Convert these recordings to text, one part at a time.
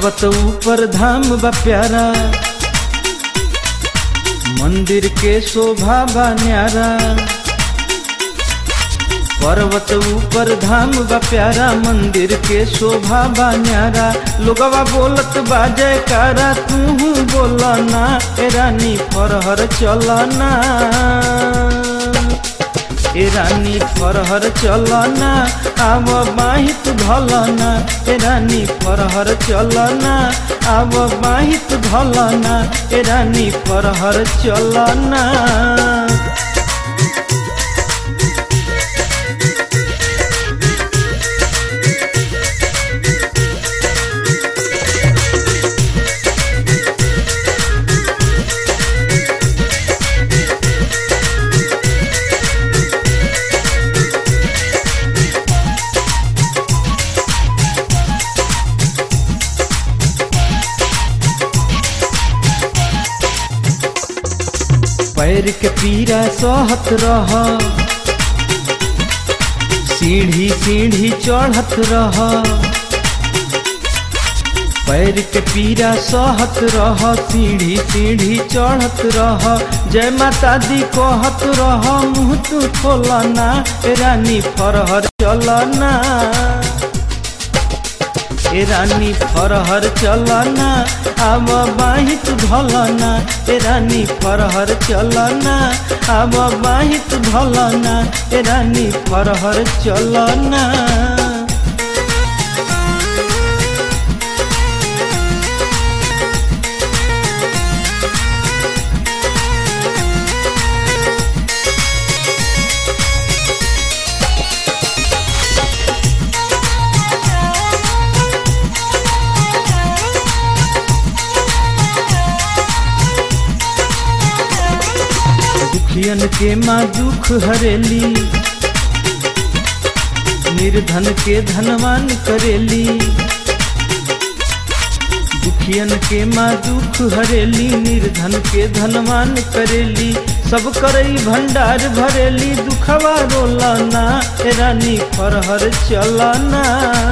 पर्वत ऊपर धाम बा प्यारा मंदिर के शोभा बा न्यारा पर्वत ऊपर धाम बा प्यारा मंदिर के शोभा बा न्यारा लोगवा बोलत बा जयकारा तू बोलना ए रानी फरहर चलना ए रानी फरहर चलना आव बाहित धलना ए रानी फरहर चलना आव बाहित धलना ए रानी फरहर चलना पैर के पीरा सहत रह सीढ़ी सीढ़ी चढ़त रह पैर के पीरा सहत रह सीढ़ी सीढ़ी चढ़त रह जय माता दी कहत रह मुँह तू खोलना ए रानी फरहर चलना ए रानी फरहर चलना आब बाहित धलना ए रानी फरहर चलना आब बाहित धलना ए रानी फरहर चलना दुखियन के माँ दुख हरेली निर्धन के धनवान करेली दुखियन के माँ दुख हरेली निर्धन के धनवान करेली सब करई भंडार भरेली दुखवा रोलना ए रानी फरहर चलना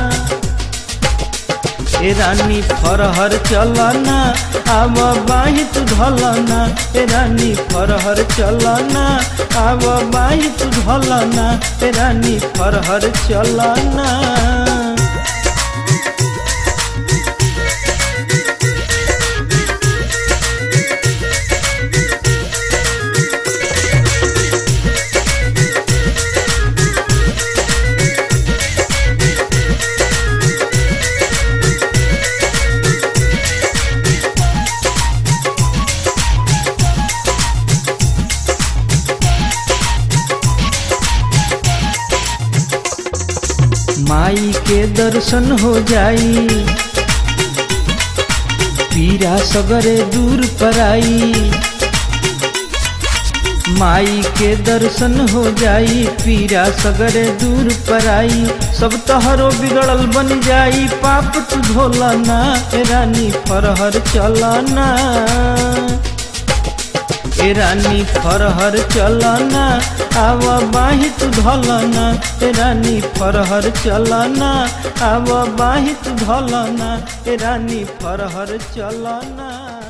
ए रानी फरहर चलना आब बाहित धलना ए रानी फरहर चलना आब बाहित धलना ए रानी फरहर चलना माई के दर्शन हो जाई पीरा सगरे दूर पराई माई के दर्शन हो जाई पीरा सगरे दूर पराई सब तहरो बिगड़ल बन जाई पाप तू धोलना ए रानी फरहर चलना ए रानी फरहर चलना आव बाहित धलना ए रानी फरहर चलना आव बाहित धलना ए रानी फरहर चलना